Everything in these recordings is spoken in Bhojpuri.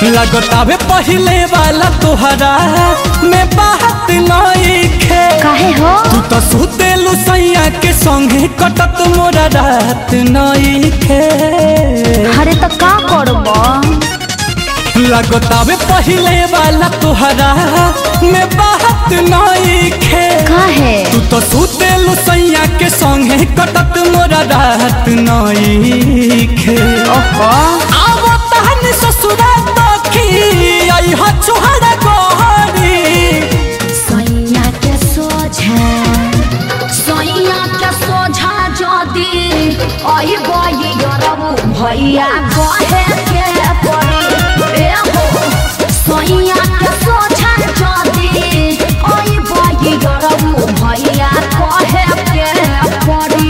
लगतावे पहिले वाला तोहरा में बात नइखे काहे हो तू तो सुतेलु सैया के संगे कटत मोरा रात नइखे अरे तो का करब लगतावे पहिले वाला तोहरा में बात नइखे काहे तू तो सुतेलु सैया के संगे कटत मोरा रात नइखे ओहो आव तहन ससुरा तखी आई ह चुहरा गोहरी सैया के सोझा सैया के सोझा जदी आई गई यरबू भैया कहे के पड़ी ए हो सैया के सोझा जदी आई गई यरबू भैया कहे के पड़ी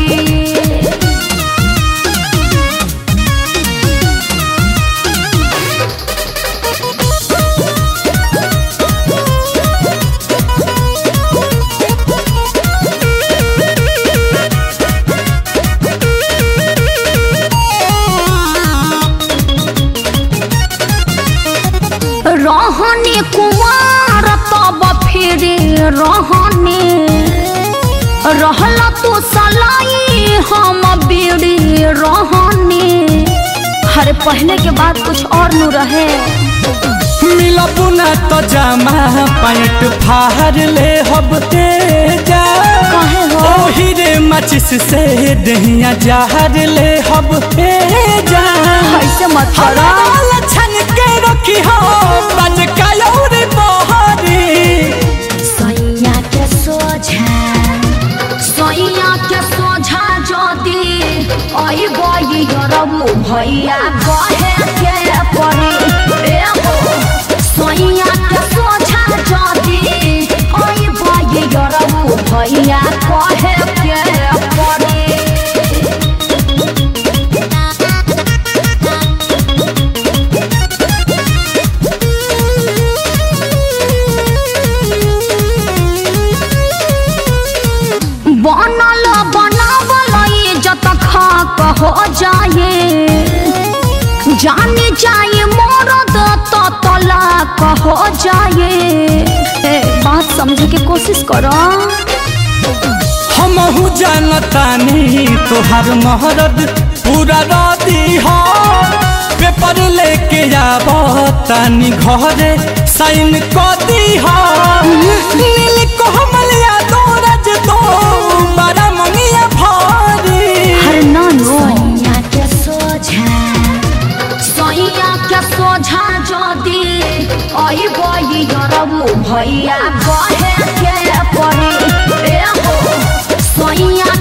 रहने कुमार तब फिर रहने रहला तू सलाई हम बीड़ी रहने अरे पहले के बाद कुछ और नु रहे मिलबू ना तो जामा पैंट फाड़ ले हब तेजा काहे हो? ओही रे मचिस से दहिया जहर ले हब तेजा ऐसे मत करो हवा छन के रखी हो बज कयोरी बहरी सैया के सोझा सैया के सोझा जदी आई गई यरबू भैया कहे के पड़ी ए हो सैया के सोझा जदी आई गई यरबू भैया कहे के पड़ी बनल बनावल इज्जत खाक हो जाए जाने जाए मरद तो तलाक हो जाए ए, बात समझे के कोशिश करो हमहू जानतानी तोहार महरद पूरा राती हो पेपर लेके आवतानी घरे साइन कर दी हो नील कोमल यादव तो बड़ा मंगिया भारी हर नानो सैया के सोझा सैया के सोझा जदी आई गई यरबू भैया कहे के पड़ी ए हो सैया